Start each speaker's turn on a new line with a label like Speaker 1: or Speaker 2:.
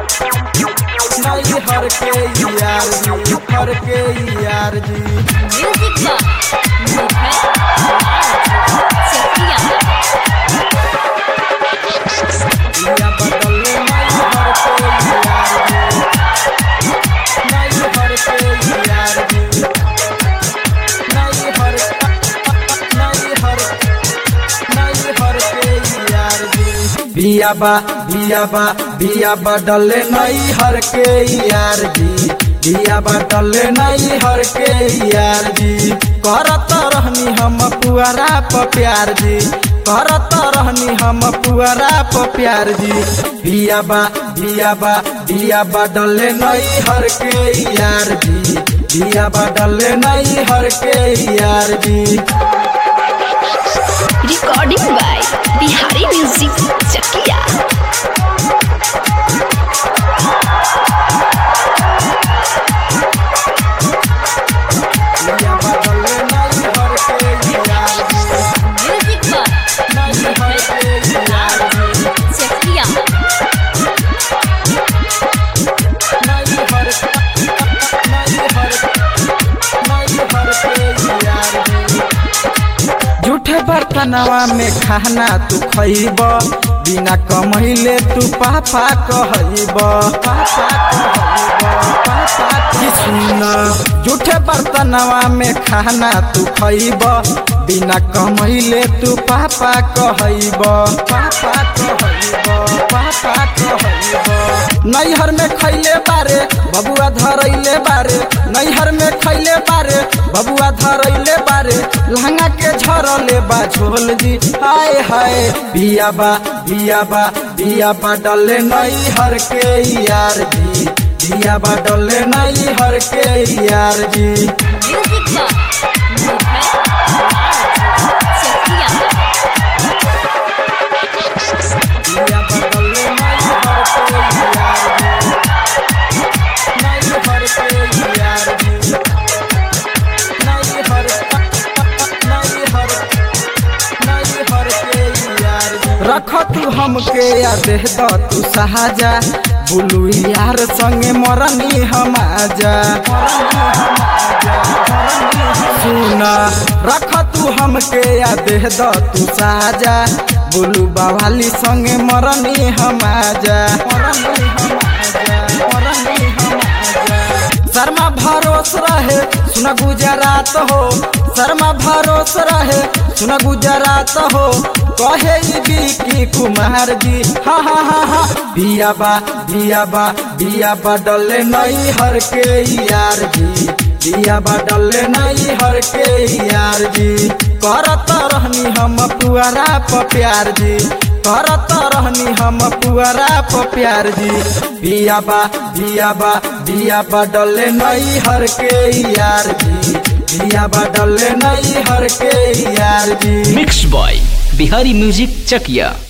Speaker 1: नहीं हर के यार जी हर के यार जी
Speaker 2: म्यूजिक बा सकिया
Speaker 1: या बदले नहीं हर के यार जी नहीं हर के यार जी नहीं हर नहीं हर नहीं हर के यार जी बिया बा बिया बा बिया बदले नहीं हर के यार जी बिया बदले नहीं हर के यार जी करत रहनी हम पुअरा प प्यार जी करत रहनी हम पुअरा प प्यार जी बिया बा बिया बा बिया बदले नहीं हर के यार जी बिया बदले नहीं हर के यार जी
Speaker 2: recording by Bihari music Chakiya
Speaker 1: बिया बदले नहीं हर के यार जी
Speaker 2: म्यूजिक बा
Speaker 1: नहीं हर के यार जी
Speaker 2: चकिया
Speaker 1: नहीं हर नहीं हर नहीं हर के यार जी झूठे बर्तनवा में खाना तू खइब बिना कमैले तू पापा कहब पापा कहब पापा की सुन झूठे बर्तनवा में खाना तू खइब बिना कमैले तू पापा कहब पापा कहब पापा कहब नैहर में खैले बारे बबुआ धरैले बारे नैहर में खैले बारे बबुआ धरैले बारे लहंगा के झरले बा झोल जी हाय हाय बिया बा बिया बा बिया बा डले नैहर के यार जी बिया बा डले नैहर के यार जी
Speaker 2: म्यूजिक बा चकिया
Speaker 1: बिया बा डले नैहर के यार जी नैहर के यार जी नैहर नैहर नैहर के यार जी रख तू हमके या देह द तू सहाजा बुलू यार संगे मरनी हम आजा सुन रख तू हमके या देह द तू सहाजा बुलू बवाली संगे मरनी हम आजा मरनी हम आजा मरनी हम आजा शर्मा भरोस रहे सुन गुजरात हो शर्मा भरोस रहे सुन गुजरात हो कहे ई बिकी कुमार जी हा हा हा हा बिया बा बिया बा बिया बा डले नहीं हर के यार जी बिया बा डले नहीं हर के यार जी करत रहनी हम पुअरा प प्यार जी करत रहनी हम पुअरा प प्यार जी बिया बा बिया बा बिया बा डले नहीं हर के यार जी बिया बा डले नहीं हर के यार जी
Speaker 3: mix by Bihari music Chakiya